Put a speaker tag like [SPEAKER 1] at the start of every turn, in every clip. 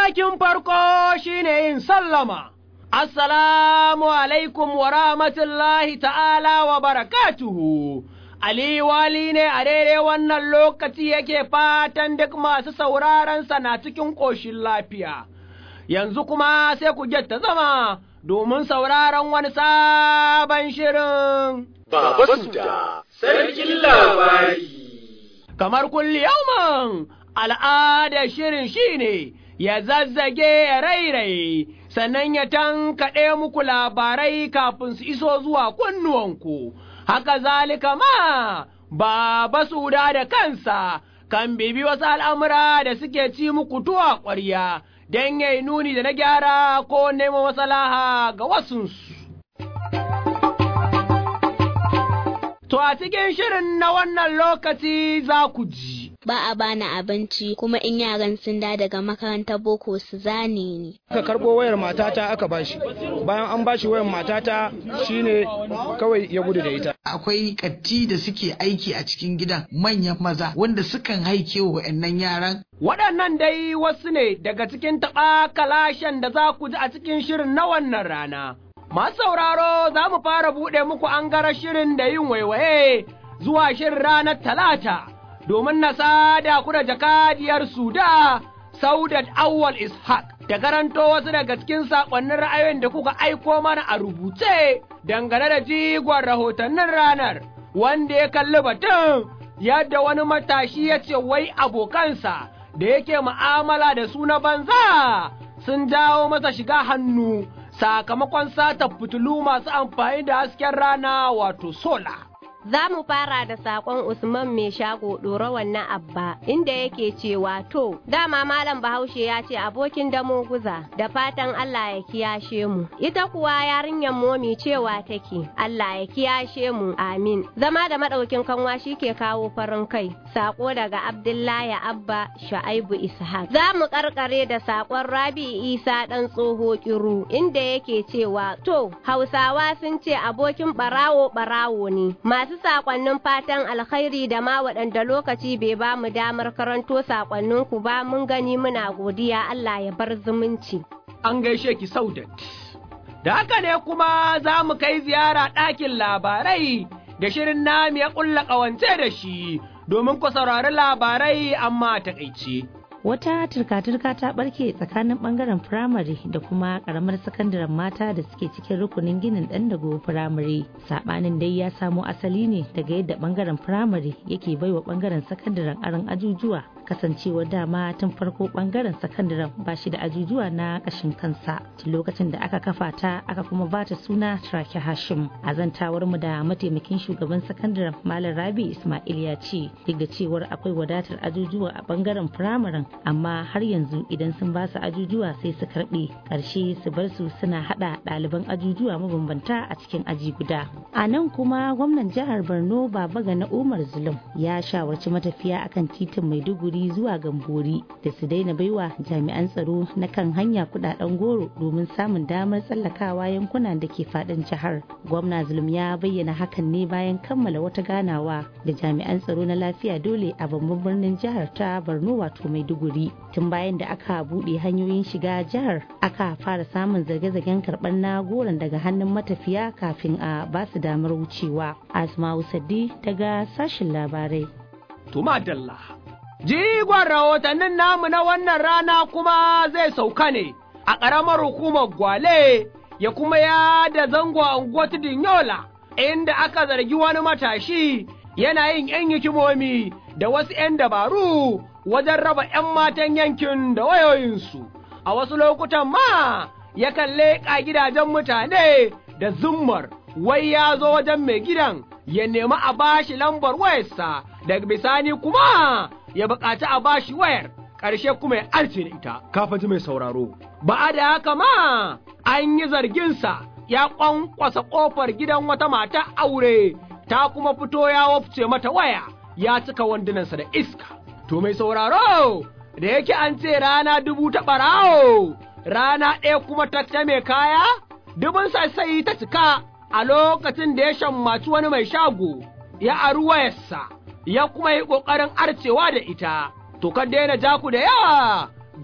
[SPEAKER 1] Matakin farko shine yin sallama. Assalamu alaikum wa rahmatullahi ta'ala wa barakatuhu. Ali wali ne a daidai wannan lokaci yake fatan duk masu sauraronsa na cikin ƙoshin lafiya. Yanzu kuma sai ku ta zama domin sauraron wani sabon shirin.
[SPEAKER 2] Baba Suda, sarkin labari.
[SPEAKER 1] Kamar kulli yauman al'ada shirin shine ya zazzage ya rairaye, sannan ya tankaɗe muku labarai kafin su iso zuwa kunnuwanku. haka zalika ma Baba Suda da kansa kan bibi wasu al'amura da suke ci muku tuwa ƙwarya don yayi nuni da na gyara ko neman masalaha ga wasunsu. To a cikin shirin na wannan lokaci za ku ji.
[SPEAKER 3] ba a bani abinci kuma in yaran sun da daga makarantar boko su zane ni.
[SPEAKER 4] Aka karɓo wayar matata aka bashi bayan an bashi wayar matata shine kawai ya gudu da ita.
[SPEAKER 5] Akwai katti da suke aiki a cikin gidan manyan maza wanda sukan haike wa wa'annan yaran.
[SPEAKER 1] Waɗannan dai wasu ne daga cikin taɓa kalashen da za ku ji a cikin shirin na wannan rana. Masu sauraro za mu fara buɗe muku an gara shirin da yin waiwaye zuwa shirin ranar talata. domin na sada ku da jakadiyar Suda, Saudat Awwal Ishaq, da karanto wasu daga cikin saƙonnin ra'ayoyin da kuka aiko mana a rubuce dangane da jigon rahotannin ranar, wanda ya kalli batun yadda wani matashi ya ce wai abokansa da yake mu'amala da su na banza sun jawo masa shiga hannu sakamakon sata fitilu masu amfani da hasken rana wato sola.
[SPEAKER 6] Za mu fara da saƙon Usman mai shago ɗora wannan abba inda yake cewa to dama malam Bahaushe ya ce abokin damo guza da fatan Allah ya kiyashe mu. Ita kuwa yarinyar momi cewa take Allah ya kiyashe mu amin. Zama da maɗaukin kanwa shi ke kawo farin kai. Saƙo daga Abdullahi Abba Sha'aibu Ishaq. Za mu ƙarƙare da saƙon Rabi Isa ɗan tsoho kiru inda yake cewa to Hausawa sun ce abokin ɓarawo ɓarawo ne. Masu sakonnin fatan alkhairi da ma waɗanda lokaci bai ba mu damar karanto sakonninku ba mun gani muna godiya Allah ya bar zumunci.
[SPEAKER 1] An gaishe ki Saudat. Da haka ne kuma za mu kai ziyara ɗakin labarai da shirin nami ya ƙulla ƙawance da shi domin ku saurari labarai amma taƙaice.
[SPEAKER 7] wata turka-turka ta barke tsakanin bangaren firamare da kuma karamar sakandaren mata da suke cikin rukunin ginin dan dago firamare sabanin dai ya samo asali ne daga yadda bangaren firamare yake baiwa bangaren sakandaren aron ajujuwa kasancewar dama tun farko bangaren sakandaren ba shi da ajujuwa na kashin kansa tun lokacin da aka kafa ta aka kuma ba ta suna trake hashim a zantawar mu da mataimakin shugaban sakandaren malam rabi ismail ya ce duk da cewar akwai wadatar ajujuwa a bangaren firamaren amma har yanzu idan sun ba su ajujuwa sai su karbe karshe su bar su suna hada ɗaliban ajujuwa mabambanta a cikin aji guda a nan kuma gwamnan jihar borno baba na umar zulum ya shawarci matafiya akan titin maiduguri zuwa gambori da su daina baiwa jami'an tsaro na kan hanya kudaden goro domin samun damar tsallakawa yankuna da ke fadin jihar gwamna zulum ya bayyana hakan ne bayan kammala wata ganawa da jami'an tsaro na lafiya dole a babban birnin jihar ta borno wato maiduguri tun bayan da aka buɗe hanyoyin shiga jihar aka fara samun zage-zagen karɓar na goron daga hannun matafiya kafin a ba su damar wucewa asma'u saddi daga sashin labarai
[SPEAKER 1] Tuma Dalla. Jigon rahotannin namu na wannan rana kuma zai sauka ne a ƙaramar hukumar Gwale ya kuma ya da zango a unguwar Yola inda aka zargi wani matashi yana yin ‘yan hikimomi da wasu ‘yan dabaru wajen raba ‘yan matan yankin da wayoyinsu. A wasu lokutan ma yakan leƙa gidajen mutane da zummar wai ya zo wajen mai gidan ya nemi a bashi lambar wayarsa daga bisani kuma ya buƙaci a bashi wayar ƙarshe kuma ya arce da ita kafin ji mai sauraro ba a da haka ma an yi zarginsa ya ƙwanƙwasa ƙofar gidan wata mata aure ta kuma fito ya wafce mata waya ya cika wandunansa da iska to mai sauraro da yake an ce rana dubu ta ɓarawo rana ɗaya kuma ta ta mai kaya dubin sai ta cika a lokacin da ya shammaci wani mai shago ya ari wayarsa ya kuma yi ƙoƙarin arcewa da ita, to kan daina jaku da yawa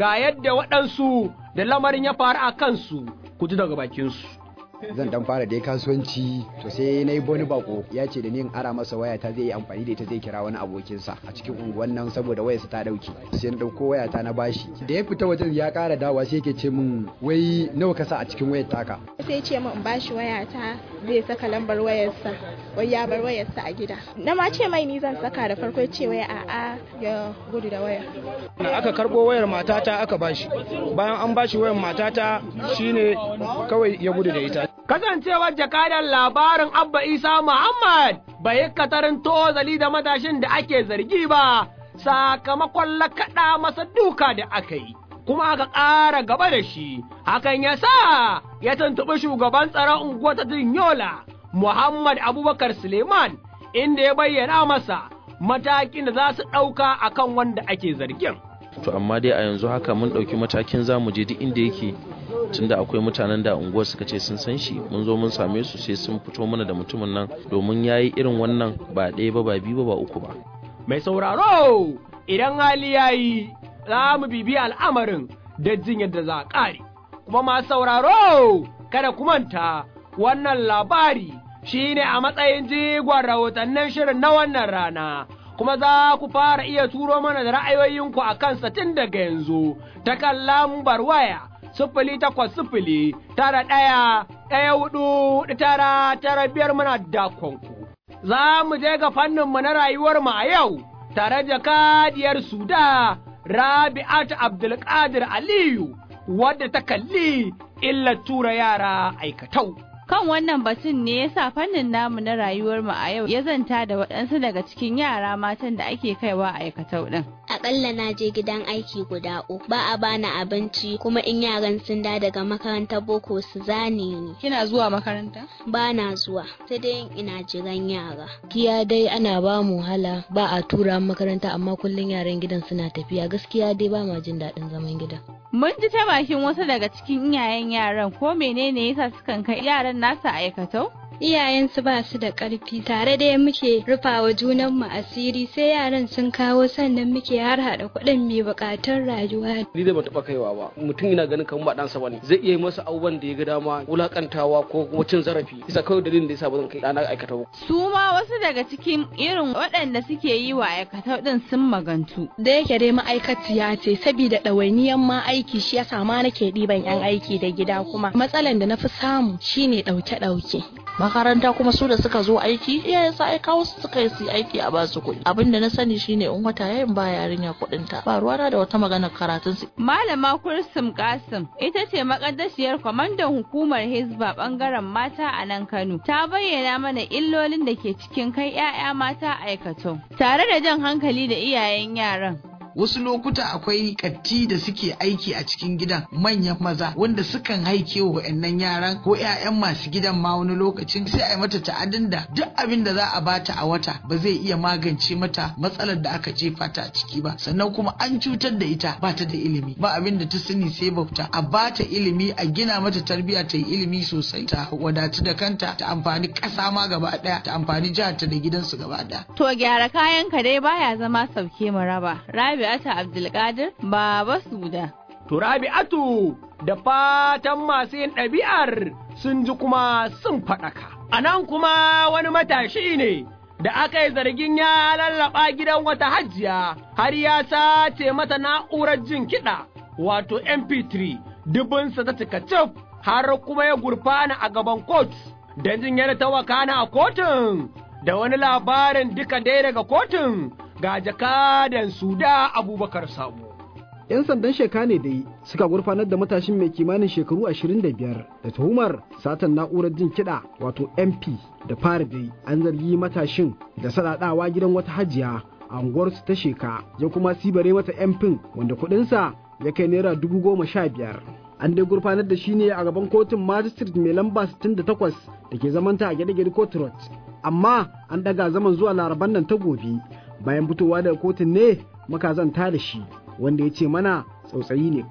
[SPEAKER 1] ga yadda waɗansu da lamarin ya faru a kansu ku ji daga bakinsu.
[SPEAKER 8] zan dan fara dai kasuwanci to sai na yi boni bako ya ce da ni in ara masa waya ta zai yi amfani da ita zai kira wani abokinsa a cikin unguwan nan saboda wayarsa ta dauke sai na dauko waya ta na bashi da ya fita wajen ya kara dawa sai yake ce min wai nawa ka sa a cikin wayar taka
[SPEAKER 9] sai ce min in bashi waya ta zai saka lambar wayarsa wai ya bar wayarsa a gida na ma ce mai ni zan saka da farko ce waya a'a ya gudu da waya
[SPEAKER 4] aka karbo wayar matata aka bashi bayan an bashi wayar matata shine kawai ya gudu da ita
[SPEAKER 1] Kasancewar jakadan labarin Abba Isa Muhammad bai yi katarin tozali da matashin da ake zargi ba sakamakon lakaɗa masa duka da aka yi. Kuma aka ƙara gaba da shi, hakan ya sa ya tuntuɓi shugaban tsaron unguwa ta Yola, Muhammad Abubakar Suleiman, inda ya bayyana masa matakin da za su ɗauka akan wanda ake zargin.
[SPEAKER 10] to amma dai a yanzu haka mun ɗauki matakin za mu je duk inda yake tunda akwai mutanen da unguwar suka ce sun san shi mun zo mun same su sai sun fito mana da mutumin nan domin ya yi irin wannan ba ɗaya ba ba biyu ba ba uku ba
[SPEAKER 1] Mai sauraro idan hali ya yi za mu bibi al'amarin da jin yadda za a ƙare. Kuma masu sauraro kada ku manta wannan labari shi ne a matsayin jigon rahotannin shirin na wannan rana. Kuma za ku fara iya turo mana da ra'ayoyinku a kansa tun daga yanzu ta kan lambar waya sifili takwas sifili tara ɗaya ɗaya hudu tara tara biyar muna dakonku. Za mu je ga fanninmu na rayuwar mu a yau tare da kadiyar Suda Rabi'at Abdulkadir Aliyu wadda ta kalli illa tura yara aikatau.
[SPEAKER 11] Kan wannan batun ne ya sa fannin namu na rayuwar mu a yau ya zanta da waɗansu daga cikin yara matan da ake kaiwa a aikatau ɗin.
[SPEAKER 3] Aƙalla na je gidan aiki guda uku ba a bani abinci kuma in yaran sun da daga makarantar boko su zane ni.
[SPEAKER 11] Kina zuwa makaranta?
[SPEAKER 3] Ba na zuwa sai dai ina jiran yara.
[SPEAKER 12] Gaskiya dai ana ba mu wahala ba a tura makaranta amma kullum yaran gidan suna tafiya gaskiya dai ba ma jin daɗin zaman gidan.
[SPEAKER 11] Mun ji ta bakin wasu daga cikin iyayen yaran ko menene yasa sukan kai yaran nasa aikatau?
[SPEAKER 13] Iyayensu ba su da ƙarfi tare da muke rufawa junanmu asiri sai yaran sun kawo sannan muke har haɗa kuɗin mai buƙatar rayuwa.
[SPEAKER 14] Ni da ban taɓa kaiwa ba mutum yana ganin kamar ba ɗansa bane zai iya masa abubuwan da ya ga dama wulakantawa ko kuma cin zarafi isa kawai dalilin da yasa ba zan kai ɗana aikata ba.
[SPEAKER 11] Su ma wasu daga cikin irin waɗanda suke yi wa aikatau ɗin sun magantu.
[SPEAKER 15] Da yake dai ma'aikaciya ce saboda ɗawainiyan ma aiki shi yasa ma nake ɗiban 'yan aiki da gida kuma matsalan da na fi samu shine ɗauke-ɗauke.
[SPEAKER 16] makaranta kuma su da suka zo aiki iyayen sa aika wasu suka yi su aiki a basu kuɗi abin da na sani shine in wata yayin ba yarinya kuɗin ta ba ruwana da wata magana karatun su
[SPEAKER 11] malama kursum kasim ita ce makaddashiyar kwamandan hukumar hizba bangaren mata a nan kano ta bayyana mana illolin da ke cikin kai 'ya'ya mata aikato tare da jan hankali da iyayen yaran
[SPEAKER 5] wasu lokuta akwai katti da suke aiki a cikin gidan manyan maza wanda sukan haike wa wa'annan yaran ko 'ya'yan masu gidan ma wani lokacin sai a yi mata ta'adin da duk abin da za a bata a wata ba zai iya magance mata matsalar da aka jefa ta a ciki ba sannan kuma an cutar da ita ba ta da ilimi ba abin da ta sani sai bauta a bata ilimi a gina mata tarbiyya ta yi ilimi sosai ta wadatu da kanta ta amfani ƙasa ma gaba ɗaya ta amfani jihar ta da gidansu gaba ɗaya.
[SPEAKER 11] to gyara kayan ka dai baya zama sauke mu raba Rabi'atu Abdulkadir Baba Suda.
[SPEAKER 1] To Rabi'atu da fatan masu yin ɗabi'ar sun ji kuma sun faɗaka. A nan kuma wani matashi ne da aka yi zargin ya lallaɓa gidan wata hajiya har ya sace mata na'urar jin kiɗa wato MP3 dubinsa ta cika cif har kuma ya gurfana a gaban kot don jin yana ta wakana a kotun da wani labarin duka dai daga kotun ga jakadan suda abubakar sabo.
[SPEAKER 17] 'Yan sandan sheka ne dai suka gurfanar da matashin mai kimanin shekaru 25 da tuhumar satan na'urar jin kiɗa wato MP da fara dai an zargi matashin da sadaɗawa gidan wata hajiya a unguwarsu ta sheka ya kuma sibare mata MP wanda kuɗinsa ya kai naira dubu goma sha biyar. An dai gurfanar da shi ne a gaban kotun magistrate mai lamba 68 da ke zamanta a gyaɗe-gyaɗe court road. Amma an ɗaga zaman zuwa laraban nan ta gobe bayan fitowa daga kotun ne muka zanta da shi wanda ya ce mana tsautsayi ne kawai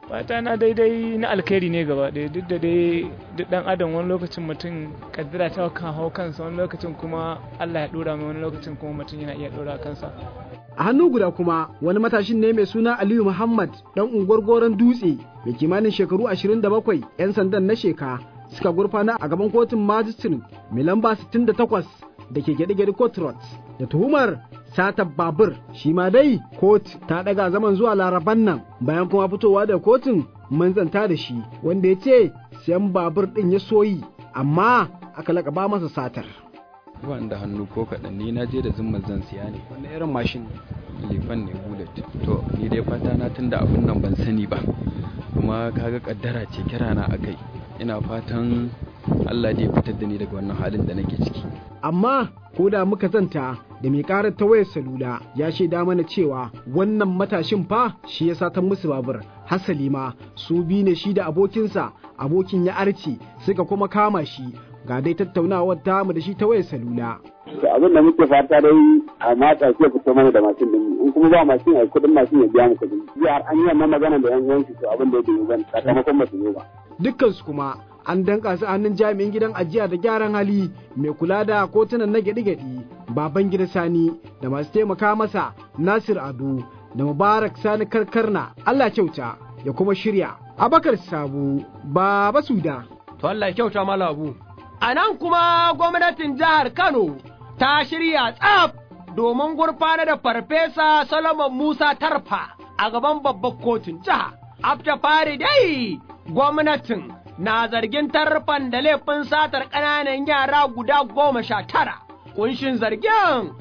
[SPEAKER 18] fata na daidai na alkhairi ne gaba ɗaya duk da dai duk dan adam wani lokacin mutum kaddara ta kan hau kansa wani lokacin kuma Allah ya dora mai wani lokacin kuma mutum yana iya dora kansa
[SPEAKER 17] a hannu guda kuma wani matashin ne mai suna aliyu muhammad dan unguwar goron dutse mai kimanin shekaru 27 'yan sandan na sheka suka gurfana a gaban kotun majistrin mai lamba 68 da ke gyaɗe-gyaɗe court road da tuhumar sata babur shi ma dai kot ta ɗaga zaman zuwa laraban nan bayan kuma fitowa da kotun manzanta da shi wanda ya ce siyan babur ɗin ya soyi amma aka laƙaba masa satar
[SPEAKER 19] ban da hannu ko kaɗan ni na je da zumman zan siya ne
[SPEAKER 17] wani irin mashin
[SPEAKER 19] lifan ne bullet to ni dai fata na tunda abin nan ban sani ba kuma kaga kaddara ce kira na akai ina fatan Allah da ya fitar da ni daga wannan halin da nake ciki
[SPEAKER 17] amma ko da muka zanta da mai karar ta wayar salula ya shaida mana cewa wannan matashin fa shi ya satan musu babur hasali ma su bi ne shi da abokinsa abokin ya arce suka kuma kama shi ga dai tattaunawar tamu da shi ta wayar salula
[SPEAKER 20] to abin da muke fata dai a matsa ke fito mana da mashin din in kuma ba mashin ai kudin mashin ya biya mu kudin jiya har an yi wannan magana da yan uwanki to abin da yake yi ban sakamakon ba su zo ba
[SPEAKER 17] dukkan su kuma an danka su hannun jami'in gidan ajiya da gyaran hali mai kula da kotunan na gyaɗi-gyaɗi baban gida sani da masu taimaka masa nasir ado da mubarak sani karkarna allah kyauta ya kuma shirya abakar sabu baba suda
[SPEAKER 1] to allah kyauta malabu a nan kuma gwamnatin jihar kano ta shirya tsaf domin gurfanar da farfesa solomon musa tarfa a gaban babbar kotun jiha afta fari dai gwamnatin na zargin tarfan da laifin satar ƙananan yara guda goma sha tara. Kunshin zargin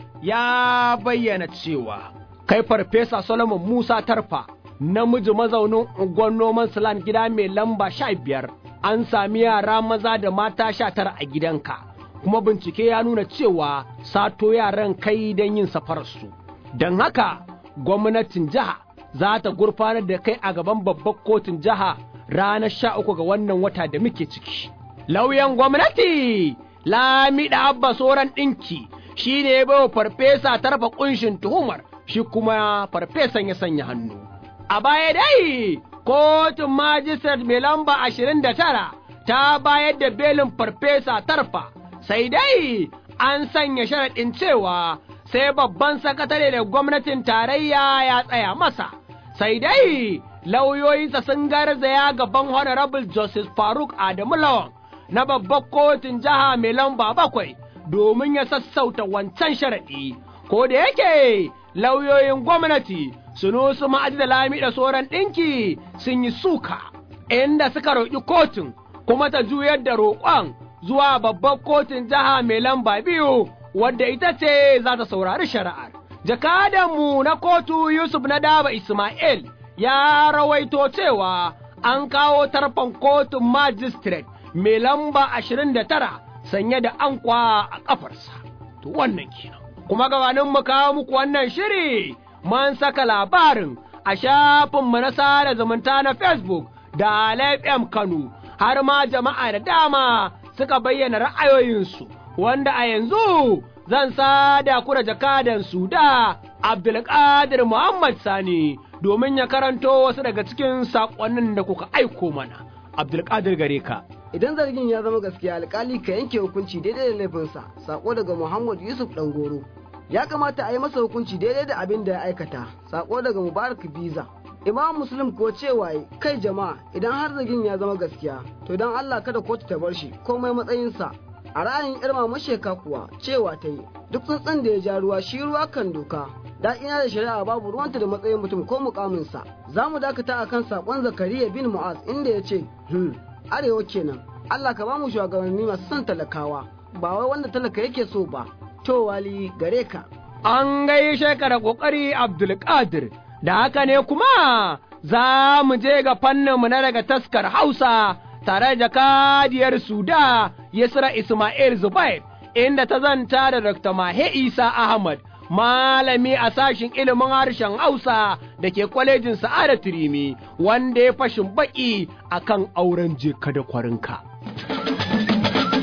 [SPEAKER 1] ya bayyana cewa kai farfesa Solomon Musa tarfa namiji mazaunin unguwar noman Silan gida mai lamba sha biyar an sami yara maza da mata sha tara a gidanka kuma bincike ya nuna cewa sato yaran kai don yin safararsu. Don haka gwamnatin jiha za ta gurfanar da kai a gaban babbar kotun jiha ranar sha uku ga wannan wata da muke ciki. Lauyan gwamnati Lamida Abba Soran ɗinki shi ne ya farfesa tarfa ƙunshin tuhumar shi kuma farfesan ya sanya hannu. A baya dai, kotun majistar mai lamba ashirin da tara ta bayar da belin farfesa tarfa, sai dai an sanya sharaɗin cewa sai babban sakatare da gwamnatin tarayya ya tsaya masa, sai dai lauyoyinsa sun garzaya gaban Honorable Justice Faruk Adamu Lawan na babbar kotun jiha mai lamba bakwai domin ya sassauta wancan sharaɗi, ko da yake lauyoyin gwamnati sunusu ma'aji da lami da sauran ɗinki sun yi suka, inda suka roƙi kotun kuma ta juyar da roƙon zuwa babbar kotun jiha mai lamba biyu wadda ita ce za ta saurari shari'ar. Jakadanmu na kotu Yusuf na Daba Ismail ya rawaito cewa an kawo tarfan kotun magistrate mai lamba ashirin da tara sanye da ankwa a ƙafarsa. To wannan kenan. Kuma gabanin mu kawo muku wannan shiri mun saka labarin a shafinmu na sada zumunta na Facebook da FM Kano har ma jama'a da dama suka bayyana ra'ayoyinsu wanda a yanzu zan sada ku da jakadan su da Abdulkadir Muhammad Sani domin ya karanto wasu daga cikin saƙonnin da kuka aiko mana. Abdulkadir gare ka.
[SPEAKER 21] Idan zargin ya zama gaskiya alkali ka yanke hukunci daidai da laifinsa, sako daga Muhammad Yusuf Dangoro. Ya kamata a yi masa hukunci daidai da abin da ya aikata, sako daga Mubarak Biza. Imam Muslim ko cewa kai jama'a idan har zargin ya zama gaskiya, to don Allah kada kotu ta bar shi komai matsayinsa. A ra'ayin Irma Masheka kuwa cewa ta yi, duk tsuntsun da ya ja ruwa shi ruwa kan doka, ina da shari'a babu ruwanta da matsayin mutum ko mukaminsa za mu dakata a kan saƙon zakariya bin mu'az inda ya ce hmm arewa kenan allah ka ba mu shugabanni masu son talakawa ba wai wanda talaka yake so ba to wali gare ka
[SPEAKER 1] an gaishe ka da ƙoƙari abdulkadir da haka ne kuma za mu je ga fanninmu na daga taskar hausa tare da kadiyar suda yasra ismail zubair inda ta zanta da dr mahe isa ahmad malami a sashin ilimin harshen Hausa da ke kwalejin Sa'ada Turimi wanda ya fashin baki akan auren jeka da kwarinka.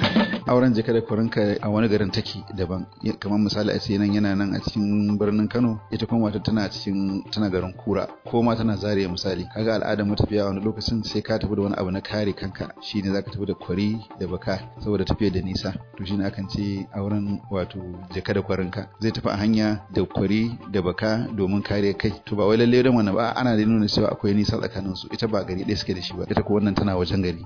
[SPEAKER 2] auren jika da kurinka a wani garin take daban kamar misali a ce nan yana nan a cikin birnin Kano ita kuma wata tana cikin tana garin Kura ko ma tana Zaria misali kaga al'adar matafiya wani lokacin sai ka tafi da wani abu na kare kanka shine zaka tafi da kwari da baka saboda tafiya da nisa to shine akan ce auren wato jaka da kwarinka zai tafi a hanya da kwari da baka domin kare kai to ba wai lalle don wannan ba ana da nuna cewa akwai nisa tsakanin su ita ba gari ɗaya suke da shi ba ita ko wannan tana wajen gari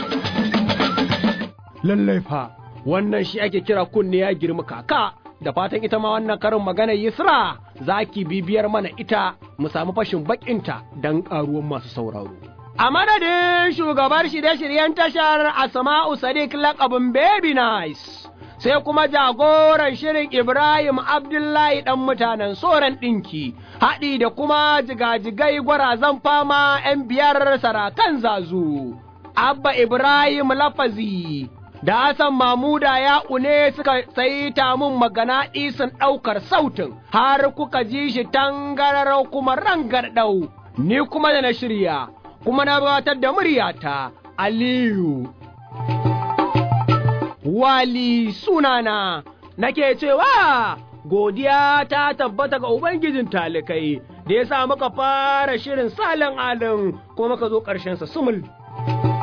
[SPEAKER 1] lallai fa wannan shi ake kira kunne ya girma kaka da fatan ita ma wannan karin maganar Yisra za ki bibiyar mana ita mu samu fashin bakinta don ƙaruwan masu sauraro. A madadin shugabar shirye-shiryen tashar Asma'u Sadiq lakabin Baby Nice, sai kuma jagoran shirin Ibrahim Abdullahi ɗan mutanen soran ɗinki, haɗi da kuma jigajigai gwarazan fama ‘yan biyar sarakan zazu, Abba Ibrahim Lafazi. da Hassan Mamuda ya une suka saita mun magana ɗisin ɗaukar sautin har kuka ji shi tangararau kuma rangarɗau, ni kuma da na shirya, kuma na gabatar da muryata Aliyu. Wali sunana nake cewa godiya ta tabbata ga Ubangijin talikai da ya sa muka fara shirin salin alin kuma muka zo ƙarshensa sumul.